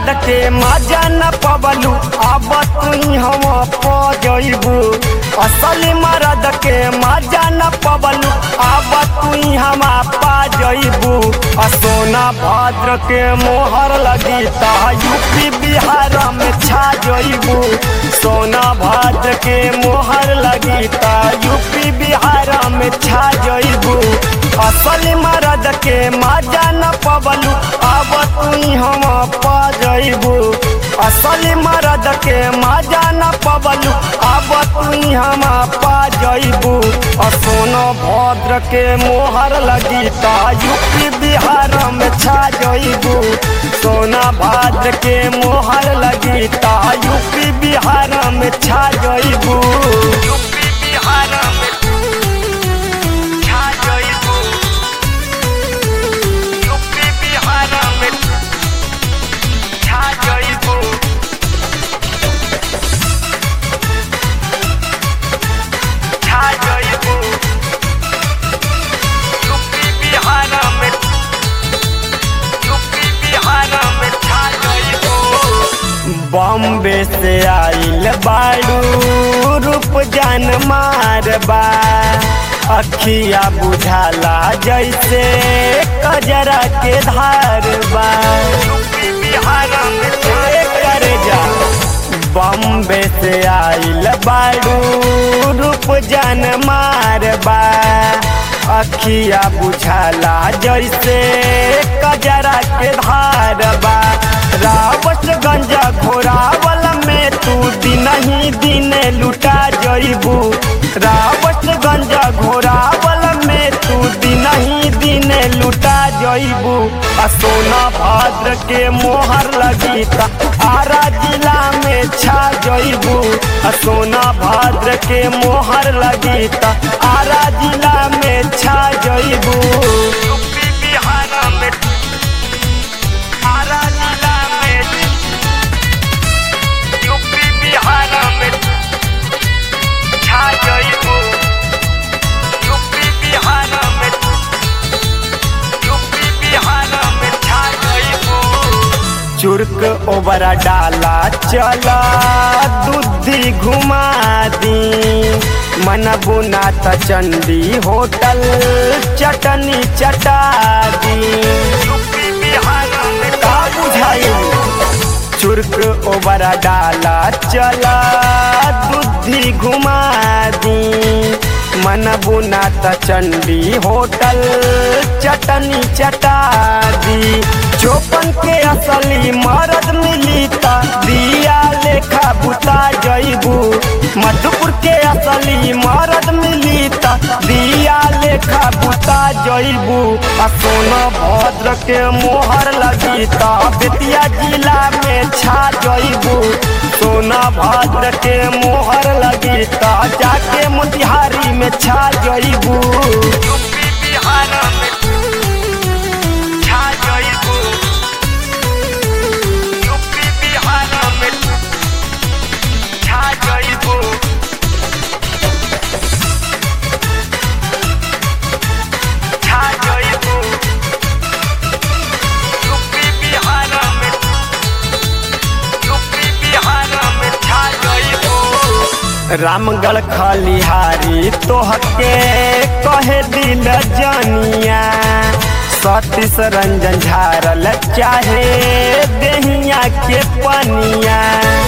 मरद के मजा न पबलू अब तू हम पजबू असली मरद के मजा न पबलू अब तू हम पाजबू सोना भद्र के मोहर लगी ता यूपी बिहार में छा जइबू सोना भद्र के मोहर लगी ता यूपी बिहार में छा जइबू असली मरद के मजा न पबलू अब तू हम पजबू असली मरद के मजा न पबलू अब तू हम पाजबू सोनो भद्र के मोहर लगी ता यूपी बिहार में छा जइबू सोना भद्र के मोहर लगी ता यूपी बिहार में छा जइबू यूपी बिहार में छा जइबू यूपी बिहार में छा जइबू छा जइबू यूपी बिहार में यूपी बिहार में छा जइबू बॉम्बे से आइल बाड़ू रूप जान मारबा अखिया बुझाला जैसे कजरा के धार बा करे जा बॉम्बे से आइल बाड़ू रूप जान मारबा अखिया बुझाला जैसे कजरा के धार बा रावतगंज घोरावल में तू दिन ही दिन लुटा जइबू रावतगंज घोरावल में तू दिन ही दिन लुटा जइबू आ सोना भद्र के मोहर लगी ता आरा जिला में छा जइबू आ सोना भद्र के मोहर लगी ता आरा जिला में छा जइबू यूपी बिहार में आरा जिला में यूपी बिहार में छा जइबू यूपी बिहार में यूपी बिहार में छा जइबू चुर्क ओबरा डाला चला दूधी घुमा दी मन बुना त चंडी होटल चटनी चटा दी यूपी बिहार में का बुझाई चुर्क ओबरा डाला चला दूधी घुमा दी मन बुना त चंडी होटल चटनी चटा दी चौपन के असली मरद मिली ता दिया लेखा बुता जइबू मधुपुर के असली मरद मिली ता दिया लेखा बुता जइबू आ सोना भद्र के मोहर लगी ता बेतिया जिला में छा जइबू सोना भद्र के मोहर लगी ता जाके मोतिहारी में छा जइबू यूपी बिहार में छा जइबू यूपी बिहार में छा जइबू छा जइबू यूपी बिहार में यूपी बिहार में छा जइबू रामगढ़ खलिहारी तोहके कहे दिल जनिया सतीश रंजन झारल चाहे देहिया के पनिया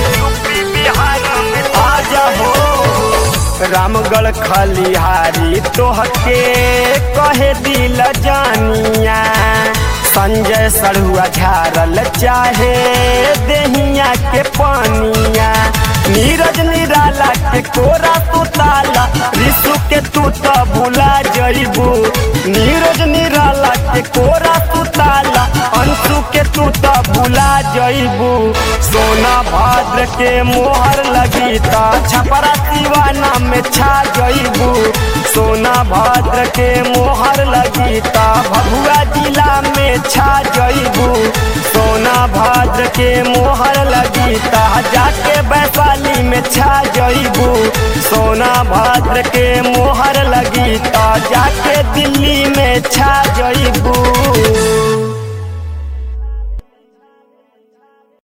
आज हो रामगढ़ खलिहारी तोहके कहे दिल जानिया संजय सड़ुआ झारल चाहे देहिया के पानिया नीरज निराला के कोरा तू ताला रिसु के तू तो भुला जइबू नीरज निराला के कोरा तू ताला अंशु के तू तो भुला जइबू सोना भद्र के मोहर लगी ता छपरा दीवाना में छा जइबू सोना भद्र के मोहर लगी ता भभुआ जिला में छा जइबू सोना भद्र के मोहर लगी ता जाके वैशाली में छा जइबू सोना भद्र के मोहर लगी ता जाके दिल्ली में छा जइबू